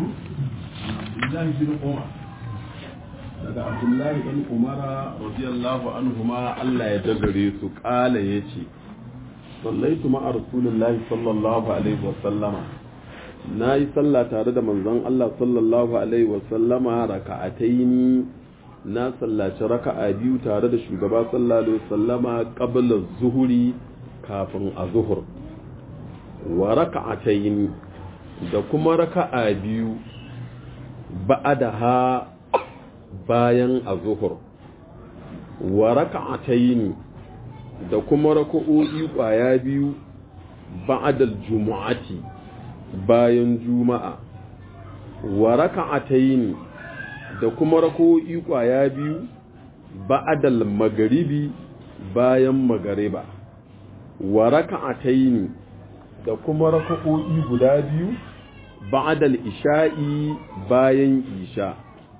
Abdullahi bin Umar daga Abdullahi bin Umara radiyallahu anhuma Allah ya jagare su kala yace sallaitu ma'a Rasulullahi sallallahu alaihi wa sallama na yi sallah tare da manzon Allah sallallahu alaihi wa sallama raka'ataini na sallaci raka'a biyu tare da shugaba sallallahu alaihi wa sallama qabla zuhuri kafin a zuhur wa raka'ataini da kuma raka'a biyu ba'adaha bayan azuhur wa raka'ataini da kuma raka'o'i kwaya biyu ba'dal jumu'ati bayan juma'a wa raka'ataini da kuma raka'o'i kwaya biyu ba'dal magaribi bayan magariba wa raka'ataini da kuma raka'o'i guda biyu ba'dal isha'i bayan isha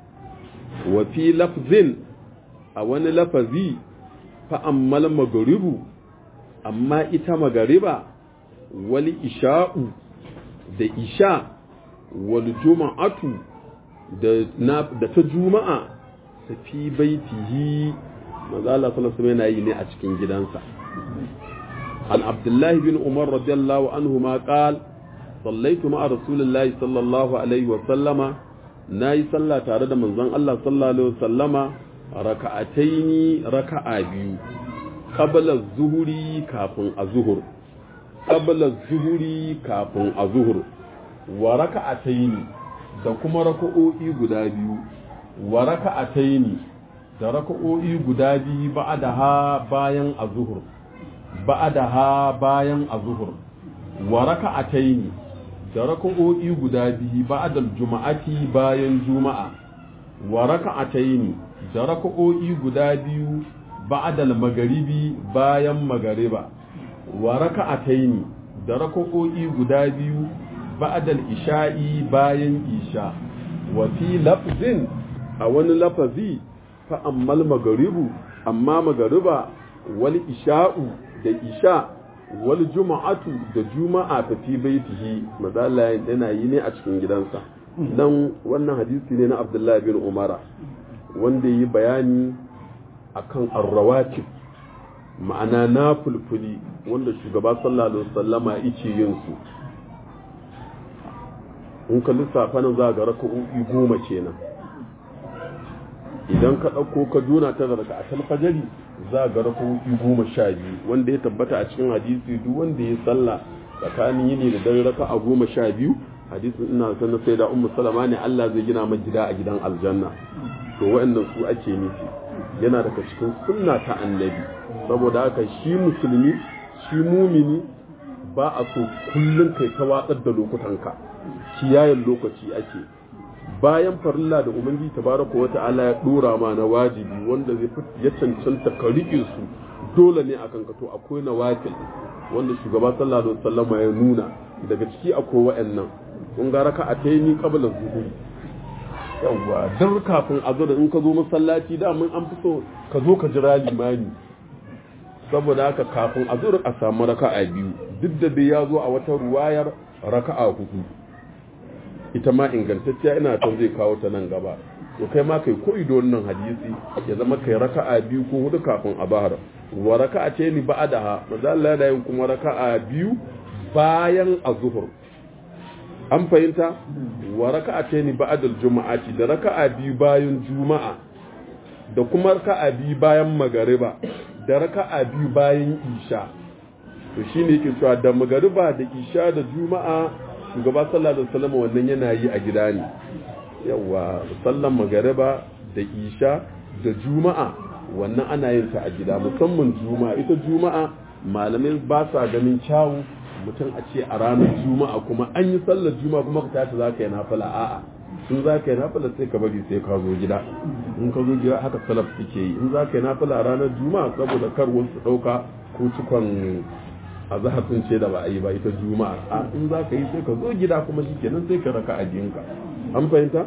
wa fi lafzin a wani lafazi fa ammal magaribu amma ita magariba wal isha'u da isha wal juma'atu da da ta juma'a ta fi baitihi manzo Allah sallallahu alaihi wasallam yi ne a cikin gidansa an abdullahi bin umar radiyallahu anhu ma qala صليت مع رسول الله صلى الله عليه وسلم ناي صلى tare da manzon Allah sallallahu alaihi wasallama raka'ataini raka'a biyu qabla zuhuri kafin azhur qabla zuhuri kafin azhur wa raka'ataini da kuma raka'o'i guda biyu wa raka'ataini da raka'o'i guda biyu ba'daha bayan azhur ba'daha bayan azhur wa raka'ataini da raka'o'i guda biyu ba'dal juma'ati bayan juma'a wa raka'ataini da raka'o'i guda biyu ba'dal magaribi bayan magariba wa raka'ataini da raka'o'i guda biyu ba'dal isha'i bayan isha wa fi lafzin a wani lafazi fa ammal magaribu amma magariba wal isha'u da isha wal juma'atu da juma'a ta fi baitihi mazalla yana yi ne a cikin gidansa dan wannan hadisi ne na Abdullahi bin Umara wanda yi bayani akan arrawatib ma'ana na fulfuli wanda shugaba sallallahu alaihi wasallama yake yin su in ka lissafa nan za ga raka'o'i goma kenan idan ka ɗauko ka juna ta daga a fajari za ga raka'o'i goma sha biyu wanda ya tabbata a cikin hadisi duk wanda ya sallah tsakanin yini da dare raka a goma sha biyu hadisin ina sanar sai da ummu salama ne Allah zai gina mai gida a gidan aljanna to waɗannan su ake nufi yana daga cikin sunna ta annabi saboda haka shi musulmi shi mumini ba a so kullum kai ta watsar da lokutanka kiyayen lokaci ake bayan farilla da ubangiji tabaraka wa ta'ala ya dora ma na wajibi wanda zai ya cancanta ka rike su dole ne akan ka to akwai nawafil wanda shugaba sallallahu alaihi wasallam ya nuna daga ciki akwai wa'annan kun ga raka a tayi qabla zuhuri yawa dan kafin azur in ka zo masallaci da mun an fito ka zo ka jira limani saboda haka kafin azur a samu raka'a biyu duk da dai ya zo a wata ruwayar raka'a hudu ita ma ingantacciya ina ton zai kawo ta nan gaba to kai ma kai koyi da wannan hadisi ya zama kai raka'a biyu ko hudu kafin a bahar wa raka'a ce ni ba'daha manzo Allah da yin kuma raka'a biyu bayan azhur an fahimta wa raka'a ce ni ba'dal juma'ati da raka'a biyu bayan juma'a da kuma raka'a biyu bayan magariba da raka'a biyu bayan isha to shine yake cewa da magariba da isha da juma'a shugaba sallallahu alaihi wasallam wannan yana yi a gida ne yawa sallan magariba da isha da juma'a wannan ana yin ta a gida musamman juma'a ita juma'a malamai ba sa ganin kyawu mutum a ce a ranar juma'a kuma an yi sallar juma'a kuma ka tashi za ka yi nafila a'a in za ka yi nafila sai ka bari sai ka zo gida in ka zo gida haka salaf suke yi in za ka yi nafila a ranar juma'a saboda kar wasu ɗauka ko cikon a zahar sun ce da ba a yi ba ita juma'a a in za ka yi sai ka zo gida kuma shi kenan sai ka raka a jinka an fahimta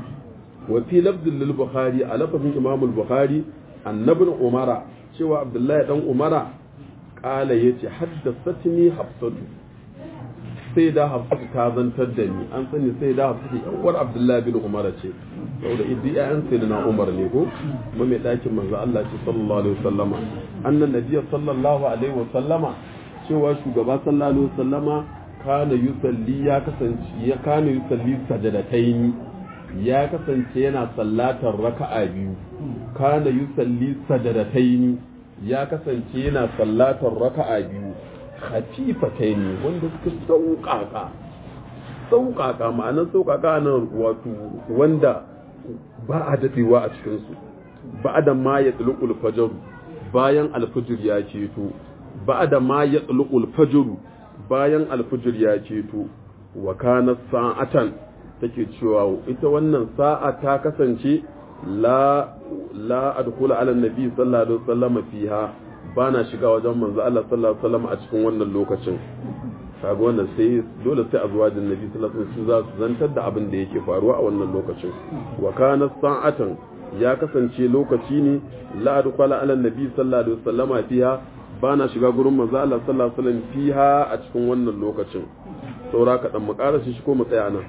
wa fi lafzin lil bukhari a lafazin imam al bukhari annabin umara cewa abdullahi dan umara kala yace haddathatni hafsatu sai da hafsu ta zantar da ni an sani sai da hafsu yan uwar abdullahi bin umar ce saboda iddi ƴaƴan sayyidina umar ne ko kuma mai ɗakin manzo Allah ce sallallahu alaihi wasallama annan nabiyyi sallallahu alaihi wasallama cewa shugaba sallallahu alaihi wasallama kana yusalli ya kasance ya kana yusalli sajadataini ya kasance yana sallatar raka'a biyu kana yusalli sajadataini ya kasance yana sallatar raka'a biyu khafifataini wanda suka sauƙaƙa sauƙaƙa ma'anar sauƙaƙa nan wato wanda ba a daɗewa a cikinsu ba da ma ya tsulukul fajaru bayan alfijir ya ceto ba da ma ya tsulukul fajaru bayan alfijir ya ceto wa kana sa'atan take cewa ita wannan sa'a ta kasance la la adkhula ala nabi sallallahu alaihi wasallam fiha bana shiga wajen manzo Allah sallallahu alaihi wasallam a cikin wannan lokacin kaga wannan sai dole sai azwajin nabi sallallahu alaihi wasallam za su zantar da abin da yake faruwa a wannan lokacin wa kana sa'atan ya kasance lokaci ne la adkhala ala nabi sallallahu alaihi wasallam fiha bana shiga gurin manzo Allah sallallahu alaihi wasallam fiha a cikin wannan lokacin saura ka dan mu karasa shi ko mu tsaya nan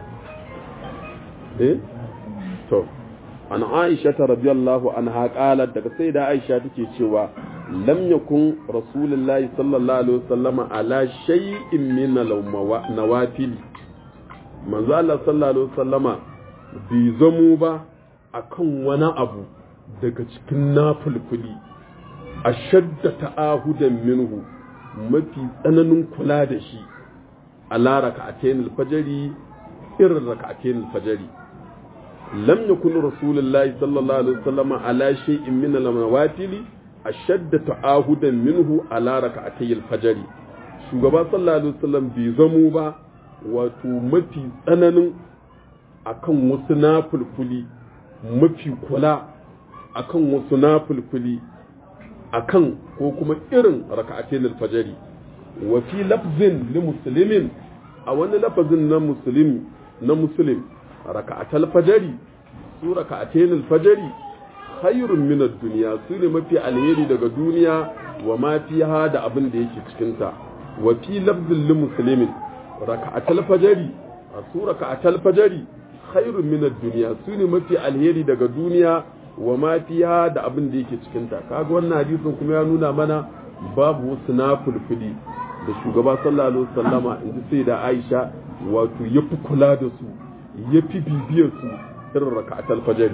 eh to an Aisha radiyallahu anha qalat daga sai da Aisha take cewa lam yakun rasulullahi sallallahu alaihi wasallama ala shay'in min nawafil manzo Allah sallallahu alaihi wasallama bai zamo ba akan wani abu daga cikin nafulfuli ashadda ta'ahudan minhu mafi tsananin kula da shi ala raka'atayn al-fajri irin raka'atayn al-fajri lam yakun rasulullahi sallallahu alaihi wasallama ala shay'in min al-nawafil ashadda ta'ahudan minhu ala raka'atay al-fajr shugaba sallallahu alaihi wasallam bai zamo ba wato mafi tsananin akan wasu nafulfuli mafi kula akan wasu nafulfuli akan ko kuma irin raka'atay al-fajr wa fi lafzin li muslimin a wani lafazin na muslimi na muslim raka'atal fajri su raka'atay al-fajr khairun min ad-dunya su ne mafi alheri daga duniya wa ma fiha da abin da yake cikin ta wa fi lafzin lil muslimin raka'atul fajri su raka'atul fajri khairun min ad-dunya su ne mafi alheri daga duniya wa ma fiha da abin da yake cikin ta kaga wannan hadisin kuma ya nuna mana babu wasu nafulfuli da shugaba sallallahu alaihi wasallama inji sai da Aisha wato yafi kula da su yafi bibiyar su irin raka'atul fajri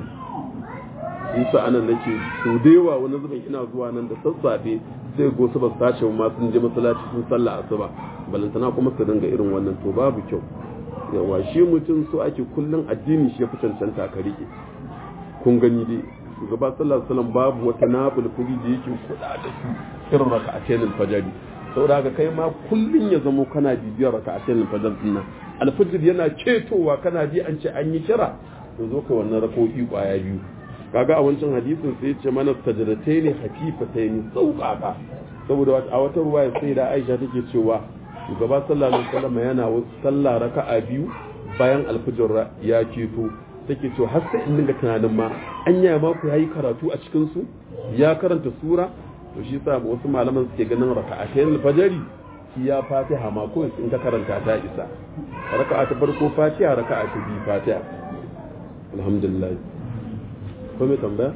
yasa anan nake so da yawa wani zubin ina zuwa nan da sassafe sai go su ba su tashi ma sun je masallaci sun sallah asuba balantana kuma su dinga irin wannan to babu kyau yawa shi mutum so ake kullun addini shi ya fi cancanta ka rike kun gani dai shugaba sallallahu alaihi wasallam babu wata nabul kudi da yake kuda da su irin raka'atayn al-fajr saboda haka kai ma kullun ya zamo kana bibiyar raka'atayn al-fajr din nan al-fajr yana ketowa kana ji an ce an yi kira to zo ka wannan rako'i kwaya biyu kaga a wancan hadisin sai ce mana sajadatai ne hafifatai ne sauƙaƙa saboda a wata ruwaya sai da Aisha take cewa shugaba sallallahu alaihi wasallam yana sallah raka'a biyu bayan alfajir ya keto take cewa har sai in dinga tunanin ma anya ma ku yayi karatu a cikin su ya karanta sura to shi yasa wasu malaman suke ganin raka'atayn alfajiri ya fatiha ma ko in ka karanta ta isa raka'a ta farko fatiha raka'a ta biyu fatiha alhamdulillah ko mai tambaya?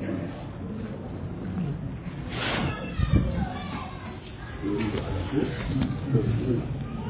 Thank you.